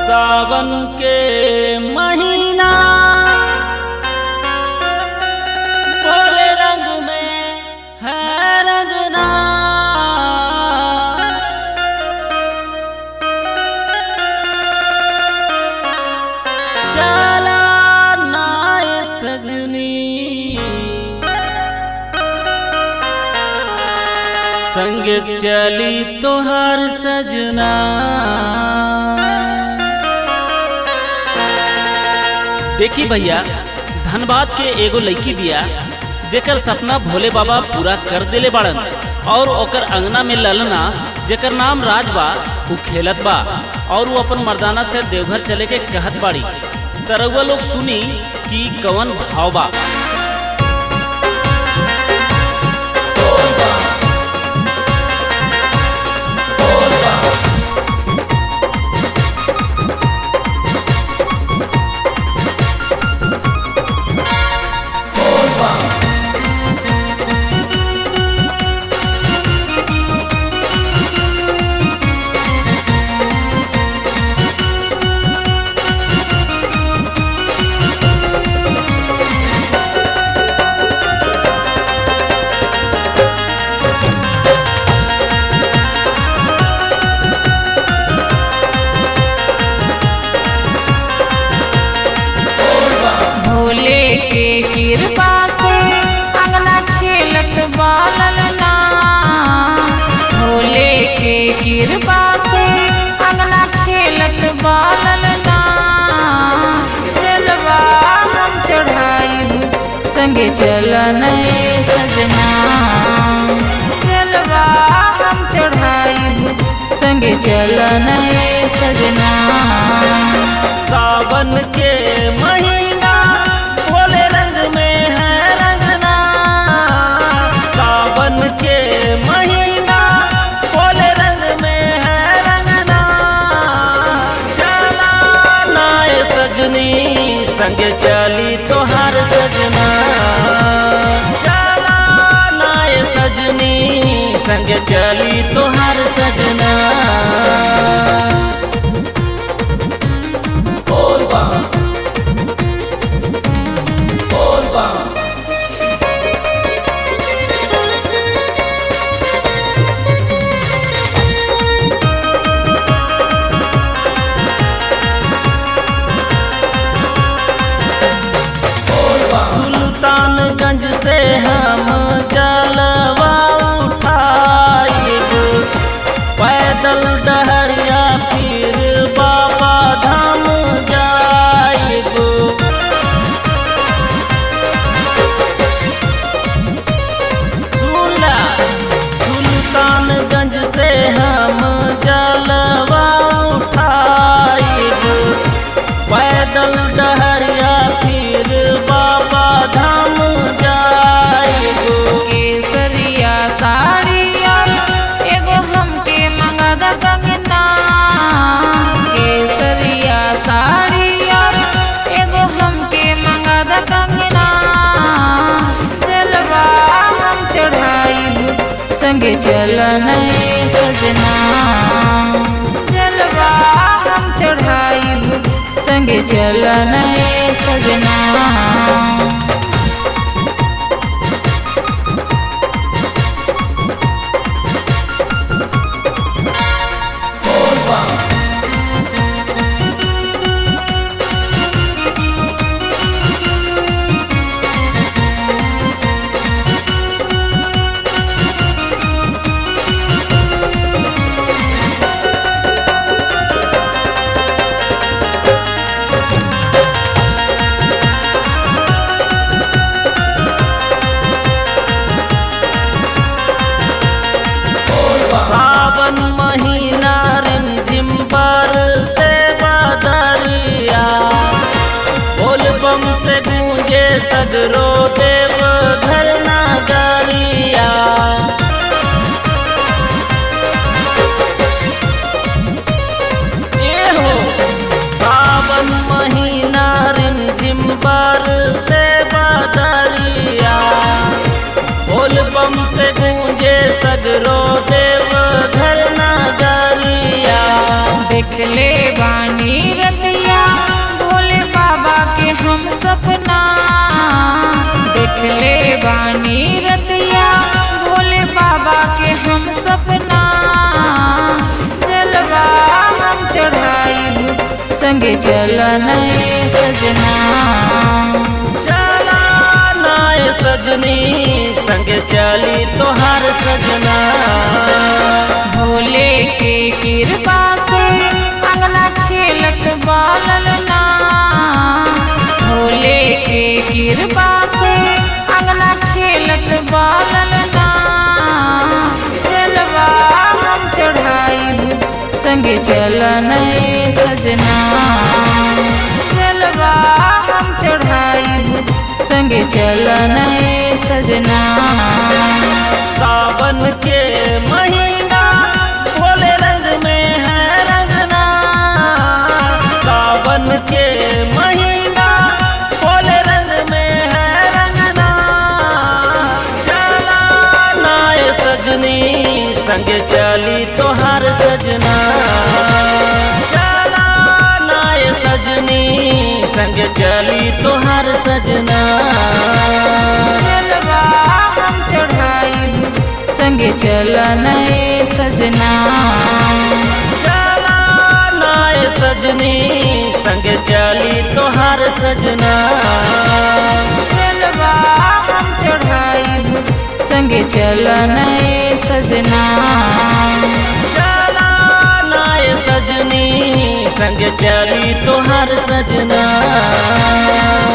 सावन के महीना बोले रंग में है रंगना चला नाय सजनी संग चली तोहर सजना देखी भैया धनबाद के एगो लड़की बिया जेकर सपना भोले बाबा पूरा कर देले बाड़न और ओकर अंगना में ललना जेकर नाम राज बा उ खेलत बा और वो अपन मर्दाना से देवघर चले के कहत बाड़ी तरउआ लोग सुनी कि कवन भाव बा भोले के कृपा से अंगना खेलत बालल ना भोले के कृपा से अंगना खेलत बालल ना जलवा हम चढ़ाई संगे चलन सजना जलवा हम चढ़ाई संगे चलन सजना सावन के महीना भोले रंग में है रंगना सावन के महीना भोले रंग में है रंगना चला नाय सजनी संग चली तोहार सजना चला नाय सजनी संग चली तोहार सजना सुल्तानगंज से हम जलवा उठाइब पैदल डहरिया फिर बाबा धाम जाइब सुनला सुल्तानगंज से हम जलवा उठाइब पैदल डहरिया फिर बाबा धाम जाइब केसरिया साड़ी और एगो हमके मंगद कंगना केसरिया साड़ी और एगो हमके मंगद कंगना जलवा हम चढ़ाई संगे चलन सजना जलवा हम चढ़ाई संगे चलन सजना संगे चलन सजना चला नाय सजनी संगे चली तोहार सजना भोले के कृपा से अंगना खेलत बालल ना भोले के कृपा से अंगना खेलत बालल ना जलवा हम चढ़ाई संगे चलन सजना जलवा हम चढ़ाई संगे चलन सजना सावन के महीना भोले रंग में है रंगना सावन के महीना भोले रंग में है रंगना चला नाय सजनी संगे चली तोहार सजना चला नाय सजनी संगे चली तोहार सजना जलवा हम चढ़ाई संगे चलन सजना चला नाय सजनी संग चली तोहार सजना जलवा हम चढ़ाई संगे चलन सजना चला नाय सजनी संग चली तोहार सजना